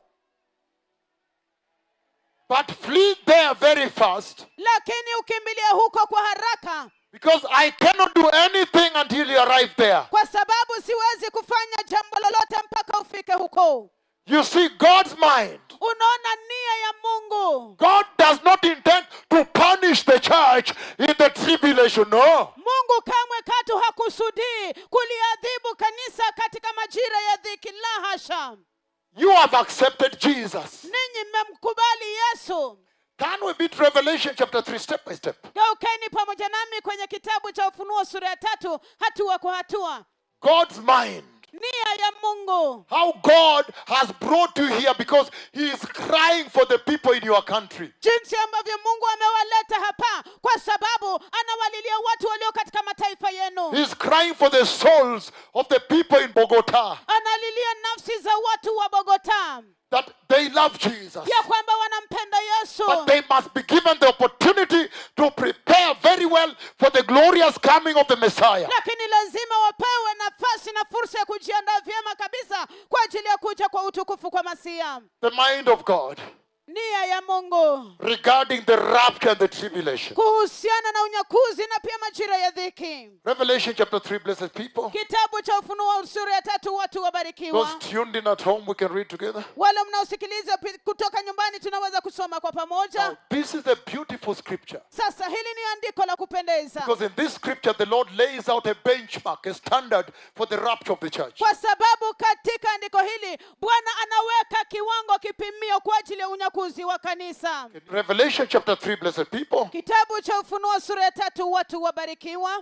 But flee there very fast, lakini ukimbilia huko kwa haraka because I cannot do anything until you arrive there. kwa sababu siwezi kufanya jambo lolote mpaka ufike huko You see, God's mind, unaona nia ya mungu God does not intend to punish the church in the tribulation. No. mungu kamwe katu hakusudii kuliadhibu kanisa katika majira ya dhiki la hasha You have accepted Jesus. ninyi mmemkubali yesu Can we beat Revelation chapter 3 step by step? geukeni pamoja nami kwenye kitabu cha ufunuo sura ya tatu hatua kwa hatua God's mind. nia ya mungu How God has brought you here because He is crying for the people in your country. jinsi ambavyo mungu amewaleta hapa kwa sababu anawalilia watu walio katika mataifa yenu He is crying for the souls of the people in Bogota analilia nafsi za watu wa bogota that they love Jesus. ya kwamba wanampenda yesu But they must be given the opportunity to prepare coming of the Messiah. lakini lazima wapewe nafasi na fursa ya kujiandaa vyema kabisa kwa ajili ya kuja kwa utukufu kwa masia The mind of God nia ya mungu regarding the rapture and the tribulation. kuhusiana na unyakuzi na pia majira ya dhiki Revelation chapter 3, blessed people. kitabu cha ufunuo sura ya tatu watu wabarikiwa Those tuned in at home, we can read together. wale mnaosikiliza pi- kutoka nyumbani tunaweza kusoma kwa pamoja Now, this is a beautiful scripture. sasa hili ni andiko la kupendeza Because in this scripture, the Lord lays out a benchmark, a standard for the rapture of the church. kwa sababu katika andiko hili bwana anaweka kiwango kipimio kwa ajili ya unyakuzi wa kanisa In Revelation chapter 3, blessed people, kitabu cha ufunuo sura ya tatu watu wabarikiwa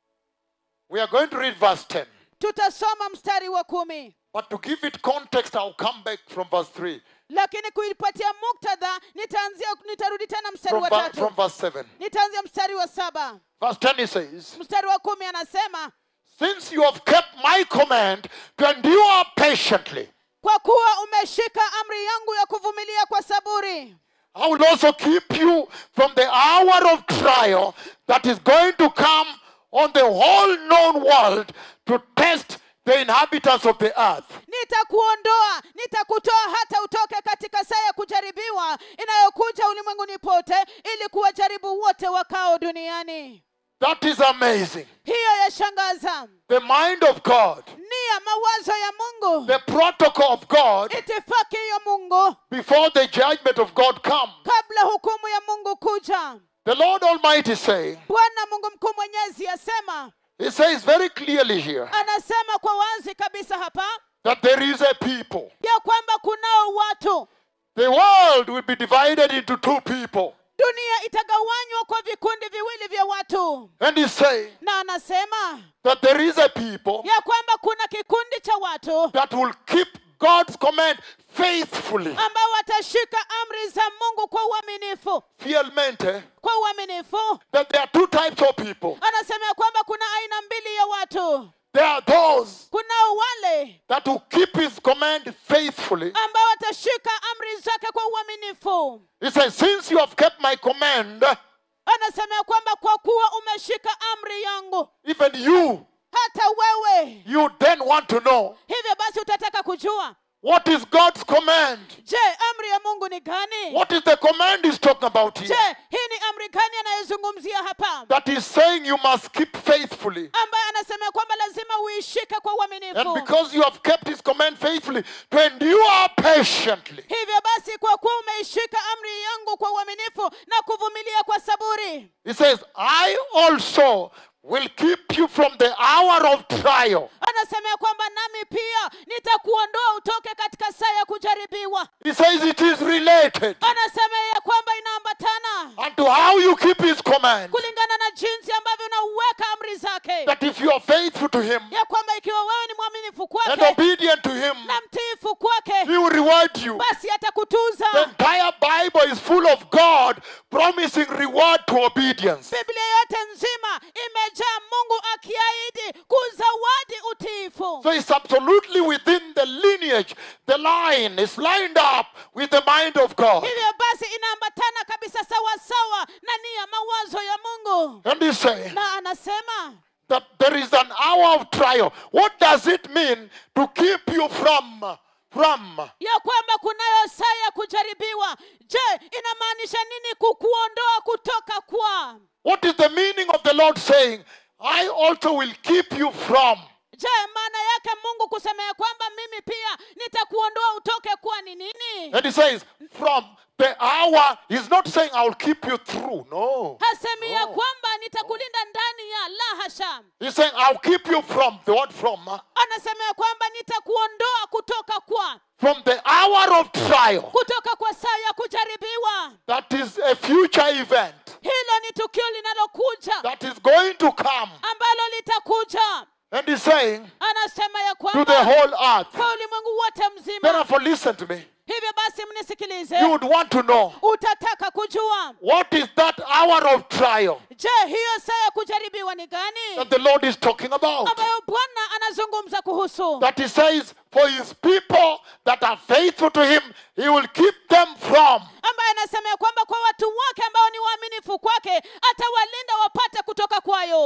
we are going to read verse 10. tutasoma mstari wa kumi But to give it context, I'll come back from verse 3. lakini kuipatia muktadha nitaanzia nitarudi tena mstari From, wa ver- tatu from verse 7. nitaanzia mstari wa saba Verse 10 he says, mstari wa kumi anasema Since you have kept my command to endure patiently, kwa kuwa umeshika amri yangu ya kuvumilia kwa saburi I will also keep you from the hour of trial that is going to come on the whole known world to test the inhabitants of the earth. nitakuondoa nitakutoa hata utoke katika saa ya kujaribiwa inayokuja ulimwenguni pote ili kuwajaribu wote wakao duniani That is amazing. hiyo yashangaza The mind of God, nia mawazo ya mungu the protocol of God itifaki ya mungu before the judgment of God come. kabla hukumu ya mungu kuja The Lord Almighty saying, bwana mungu mkuu mwenyezi asema He says very clearly here anasema kwa wazi kabisa hapa that there is a people. ya kwamba kunao watu The world will be divided into two people. dunia itagawanywa kwa vikundi viwili vya watu And He's saying na anasema that there is a people ya kwamba kuna kikundi cha watu that will keep God's command faithfully. ambao watashika amri za mungu kwa uaminifu Fielmente, kwa uaminifu that there are two types of people. anasema ya kwamba kuna aina mbili ya watu There are those kunao wale that will keep His command faithfully. ambao watashika amri zake kwa uaminifu He says, Since you have kept my command, anasema ya kwamba kwa kuwa umeshika amri yangu even you, hata wewe you then want to know hivyo basi utataka kujua what is God's command? je amri ya mungu ni gani What is the command He's talking about je here? hii ni amri gani anayozungumzia hapa That He's saying you must keep faithfully. ambaye anasema ya kwamba lazima uishike kwa And uaminifu because you have kept His command faithfully, to endure patiently. hivyo basi kwa kuwa umeishika amri yangu kwa uaminifu na kuvumilia kwa saburi He says, I also will keep you from the hour of trial. anasema ya kwamba nami pia nitakuondoa utoke katika saa ya kujaribiwa He says it is related anasema ya kwamba inaambatana unto how you keep His command. kulingana na jinsi ambavyo unauweka amri zake That if you are faithful to Him ya kwamba ikiwa wewe ni mwaminifu and kwake obedient to Him, na mtiifu kwake He will reward you. basi atakutuza The entire Bible is full of God promising reward to obedience. biblia yote nzima imejaa mungu akiahidi kuzawadi utiifu So it's absolutely within the lineage, the line is lined up with the mind of God. hivyo basi inaambatana kabisa sawasawa na nia mawazo ya mungu And he's saying na anasema that there is an hour of trial. What does it mean to keep you from from ya kwamba kunayo saa ya kujaribiwa je inamaanisha nini kukuondoa kutoka kwa what is the meaning of the Lord saying, I also will keep you from? je maana yake mungu kusema ya kwamba mimi pia nitakuondoa utoke kwa ni nini And he says, from the hour, he's not saying I'll keep you through. No. hasemi ya No. kwamba nitakulinda ndani ya la hasha He's saying I'll keep you from the word from. huh? anasema ya kwamba nitakuondoa kutoka kwa From the hour of trial. kutoka kwa saa ya kujaribiwa That is a future event hilo ni tukio linalokuja that is going to come. ambalo litakuja And he's saying anasema ya to the kwamba whole earth. kwa ulimwengu wote mzima Therefore, listen to me. hivyo basi mnisikilize You would want to know utataka kujua what is that hour of trial je hiyo saa ya kujaribiwa ni gani that the Lord is talking about. ambayo bwana anazungumza kuhusu That he says, for his people that are faithful to him, he will keep them from. ambaye anasema ya kwamba kwa watu wake ambao ni waaminifu kwake atawalinda wapate kutoka kwayo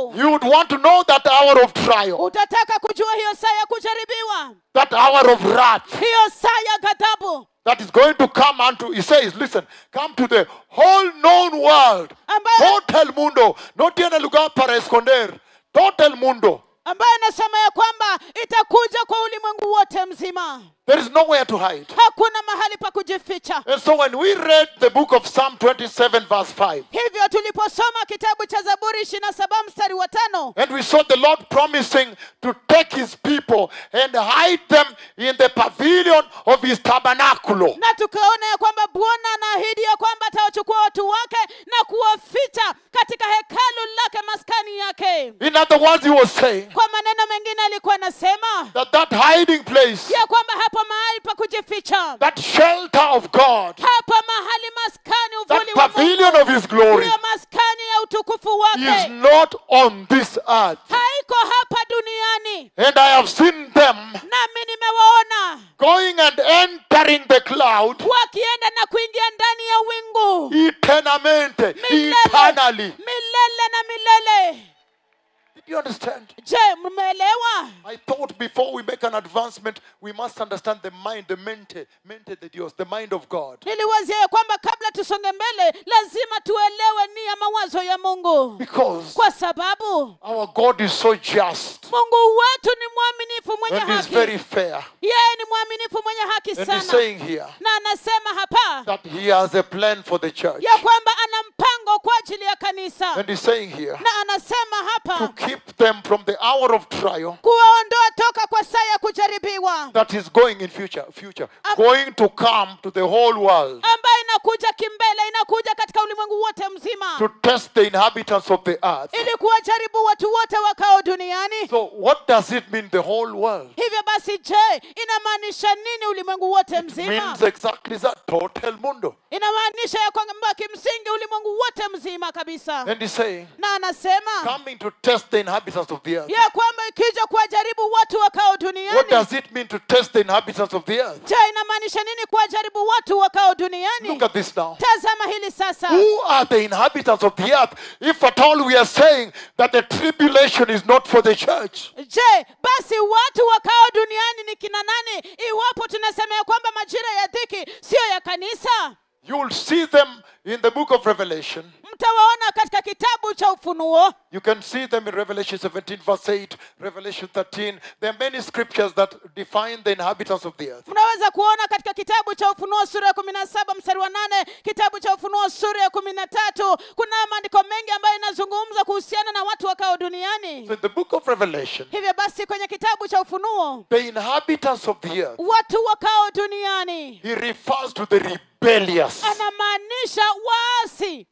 mungu You would want to know that hour of trial, utataka kujua hiyo saa ya kujaribiwa that hour of wrath hiyo saa ya ghadhabu that is going to come unto, he says, listen, come to the whole known world. ambayo Total mundo. No tiene lugar para esconder. Total mundo. ambayo inasema ya kwamba itakuja kwa ulimwengu wote mzima There is nowhere to hide. hakuna mahali pa kujificha And so when we read the book of Psalm 27, verse 5, hivyo tuliposoma kitabu cha zaburi ishiri na saba mstari wa tano and we saw the Lord promising to take his people and hide them in the pavilion of his tabernacle. na tukaona ya kwamba bwana anaahidi ya kwamba atawachukua watu wake na kuwaficha katika hekalu lake maskani yake In other words, he was saying kwa maneno mengine alikuwa anasema that that hiding place, ya kwamba hapa mahali pa kujificha that shelter of God, hapa mahali maskani that uvuli wa pavilion Mungu, of his glory hiyo maskani ya utukufu is wake not on this earth. haiko hapa duniani And I have seen them nami nimewaona going and entering the cloud wakienda na kuingia ndani ya wingu eternamente, milele eternally. milele na milele Did you understand? je mmeelewa I thought before we make an advancement, we must understand the mind, the mente, mente de Dios, the mind of God. niliwazia ya kwamba kabla tusonge mbele lazima tuelewe ni ya mawazo ya mungu Because kwa sababu our God is so just mungu wetu ni mwaminifu mwenye and is haki very fair. yeye ni mwaminifu mwenye haki And he's sana saying here na anasema hapa that he has a plan for the church. ya kwamba ana mpango kwa ajili ya kanisa And he's saying here na anasema to hapa keep them from the hour of trial kuwaondoa toka kwa saa ya kujaribiwa that is going in future, future, going to come to the whole world ambayo inakuja kimbele inakuja katika ulimwengu wote mzima to test the inhabitants of the earth. ili kuwajaribu watu wote wakao duniani So what does it mean, the whole world? hivyo basi je inamaanisha nini ulimwengu wote mzima Means exactly that, total mundo. inamaanisha ya kwamba kimsingi ulimwengu wote mzima kabisa And he's saying, na anasema coming to test the inhabitants of the earth. ya kwamba ikija kuwajaribu watu wakao What duniani does it mean to test the inhabitants of the earth? je inamaanisha nini kuwajaribu watu wakao duniani Look at this now. tazama hili sasa Who are the inhabitants of the earth? If at all we are saying that the tribulation is not for the church. je basi watu wakao duniani ni kina nani iwapo tunasema ya kwamba majira ya dhiki siyo ya kanisa You will see them in the book of Revelation. mtawaona katika kitabu cha ufunuo You can see them in Revelation 17, verse 8, Revelation 13. There are many scriptures that define the inhabitants of the earth. mnaweza kuona katika kitabu cha ufunuo sura ya kumi na saba mstari wa nane kitabu cha ufunuo sura ya kumi na tatu kuna maandiko mengi ambayo inazungumza kuhusiana na watu wakao duniani So in the book of Revelation, hivyo basi kwenye kitabu cha ufunuo the inhabitants of the earth, watu wakao duniani he refers to the rebellious. anamaanisha waasi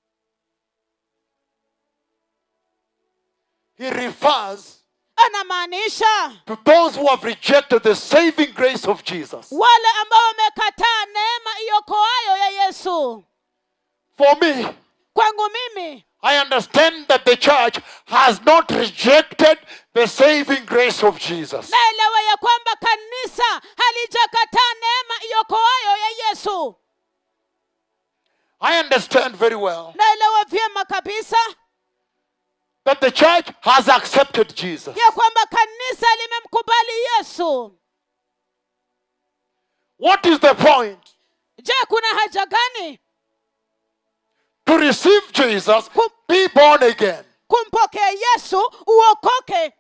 He refers anamaanisha to those who have rejected the saving grace of Jesus. wale ambao wamekataa neema iokoayo ya yesu For me, kwangu mimi I understand that the church has not rejected the saving grace of Jesus. naelewa ya kwamba kanisa halijakataa neema iokoayo ya yesu I understand very well naelewa vyema kabisa that the church has accepted Jesus. ya kwamba kanisa limemkubali yesu What is the point? je kuna haja gani To receive Jesus, be born again. kumpokea yesu uokoke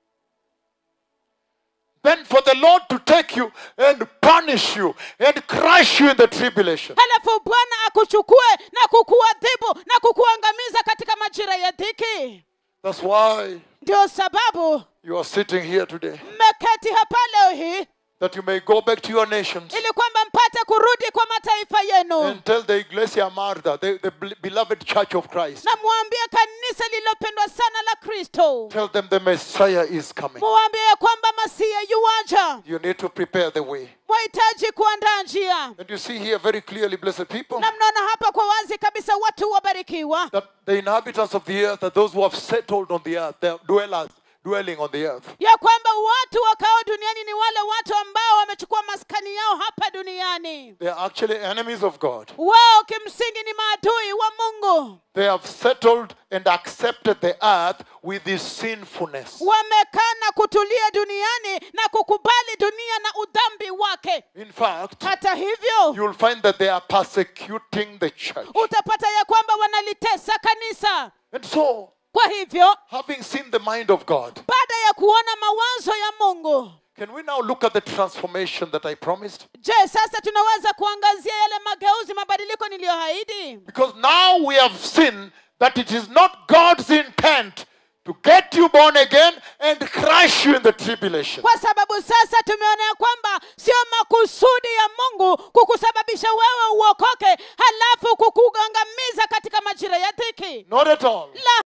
Then for the Lord to take you and punish you and crush you in the tribulation. halafu bwana akuchukue na kukuadhibu na kukuangamiza katika majira ya dhiki That's why ndio sababu you are sitting here today. mmeketi hapa leo hii That you may go back to your nations ili kwamba mpate kurudi kwa mataifa yenu and tell the Iglesia Marda, the, the bel- beloved church of Christ, na mwambie kanisa lililopendwa sana la kristo tell them the Messiah is coming. muwambie ya kwamba masia yuwaja You need to prepare the way. mwahitaji kuandaa njia And you see here very clearly, blessed people, na mnaona hapa kwa wazi kabisa watu wabarikiwa that the inhabitants of the earth are those who have settled on the earth, the dwellers, dwelling on the earth. ya kwamba watu wakao duniani ni wale watu ambao wamechukua maskani yao hapa duniani They are actually enemies of God. wao kimsingi ni maadui wa mungu They have settled and accepted the earth with its sinfulness. wamekaa na kutulia duniani na kukubali dunia na udhambi wake In fact, hata hivyo you'll find that they are persecuting the church. utapata ya kwamba wanalitesa kanisa And so, kwa hivyo having seen the mind of God, baada ya kuona mawazo ya mungu can we now look at the transformation that I promised? je sasa tunaweza kuangazia yale mageuzi mabadiliko niliyoahidi Because now we have seen that it is not God's intent to get you born again and crush you in the tribulation. kwa sababu sasa tumeona ya kwamba sio makusudi ya mungu kukusababisha wewe uokoke halafu kukugangamiza katika majira ya dhiki Not at all. la